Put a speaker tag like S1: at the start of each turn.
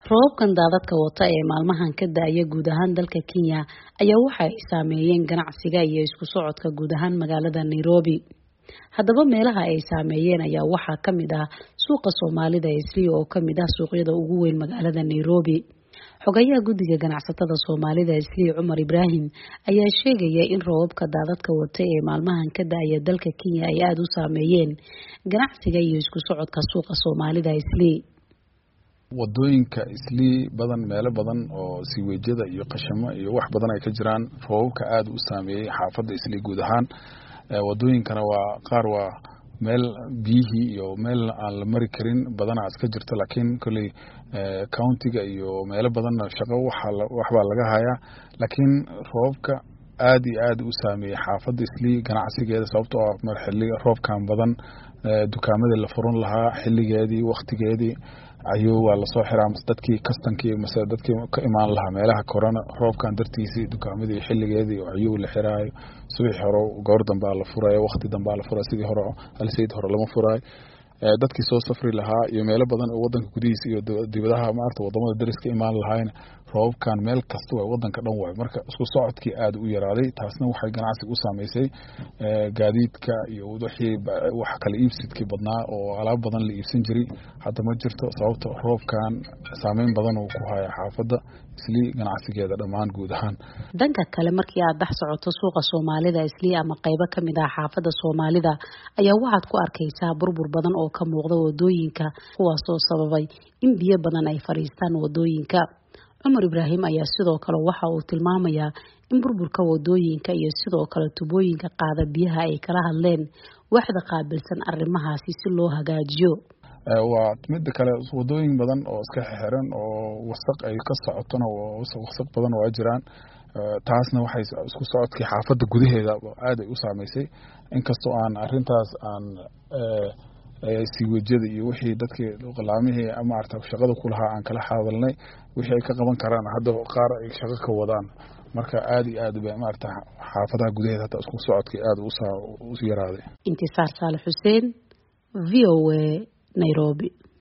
S1: roobabkan daadadka wata ee maalmahan ka da-aya guud ahaan dalka kenya ayaa waxa ay saameeyeen ganacsiga iyo isku socodka guud ahaan magaalada nairobi haddaba meelaha ay saameeyeen ayaa waxaa ka mid ah suuqa soomaalida isliya oo kamid ah suuqyada ugu weyn magaalada nairobi xogayaha guddiga ganacsatada soomaalida isliya cumar ibraahim ayaa sheegaya in roobabka daadadka wata ee maalmahan ka da-aya dalka kenya ay aada u saameeyeen ganacsiga iyo isku socodka suuqa soomaalida isliya
S2: wadooyinka islii badan meelo badan oo siiweejyada iyo qashamo iyo wax badan ay ka jiraan roobabka aada u saameeyey xaafadda islii guud ahaan wadooyinkana waa qaar waa meel biyihii iyo meel aan la mari karin badanaa iska jirto laakiin kolley countiga iyo meelo badanna shaqo waxbaa laga hayaa laakiin roobabka aada iyo aada u saameeyey xaafadda islii ganacsigeeda sababtoo ah mar xili roobkan badan dukaamadii la furan lahaa xiligeedii waktigeedii ayuu waa lasoo xiraa mase dadkii kastankii mase dadkii ka imaan lahaa meelaha korona roobkan dartiisii dukaamadii xiligeedii ayuu la xiraayo subaxii hore goor dambaa la furayo wakti dambaa la furayo sidii hore alsayd hore lama furaayo dadkii soo safri lahaa iyo meelo badan oo wadanka gudihiisa iyo dibadaha maarata wadamada dariska imaan lahaayna roobabkan meel kasta waay wadanka dhan waay marka isku socodkii aada u yaraaday taasna waxay ganacsiga u saameysay gaadiidka iyo wixii wax kala iibsidkii badnaa oo alaab badan la iibsan jiray hadda ma jirto sababta roobkan saameyn badan uu ku haya xaafadda islii ganacsigeeda dhammaan guud ahaan
S1: dhanka kale markii aad dhex socoto suuqa soomaalida islii ama qeybo kamid ah xaafadda soomaalida ayaa waxaad ku arkaysaa burbur badan oo ka muuqda wadooyinka kuwaasoo sababay in biyo badan ay fadhiistaan wadooyinka cumar ibraahim ayaa sidoo kale waxa uu tilmaamayaa in burburka wadooyinka iyo sidoo kale tubooyinka qaada biyaha ay kala hadleen waxda qaabilsan arrimahaasi si loo hagaajiyo
S2: waa midda kale wadooyin badan oo iska xiran oo wasaq ay ka socotona wasaq badan waa jiraan taasna waxay isku socodkii xaafadda gudaheeda aada ay u saameysay inkastoo aan arintaas aan siiwejyada iyo wixii dadkii qalaamihii maarata shaqada kulahaa aan kala hadalnay wixii ay ka qaban karaan hadda qaar ay shaqo ka wadaan marka aada iyo aad ba maarata xaafadaha gudaheeda hataa isku socodkii aada u yaraaday
S1: intisaar saale xuseen v o a nairobi